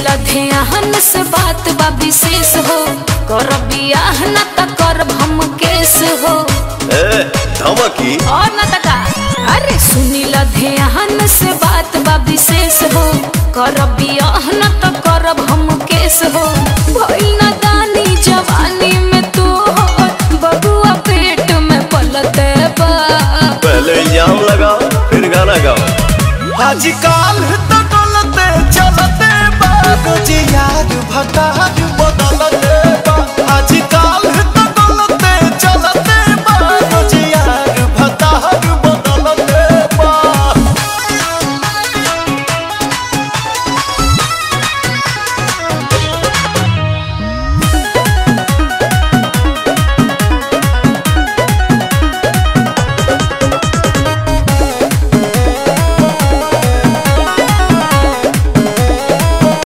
ध्यान से बात बा विशेष हो कर बियाह न त करब हम केस हो ए धमकी और न तका अरे सुनील ध्यान से बात बा विशेष हो कर बियाह न त करब हम केस हो भइल न दानी जवानी में तू हो बबुआ पेट में पलते बा पहले इल्जाम लगाओ फिर गाना गाओ आजकल तो गलते चलते बाबूजी यार भटा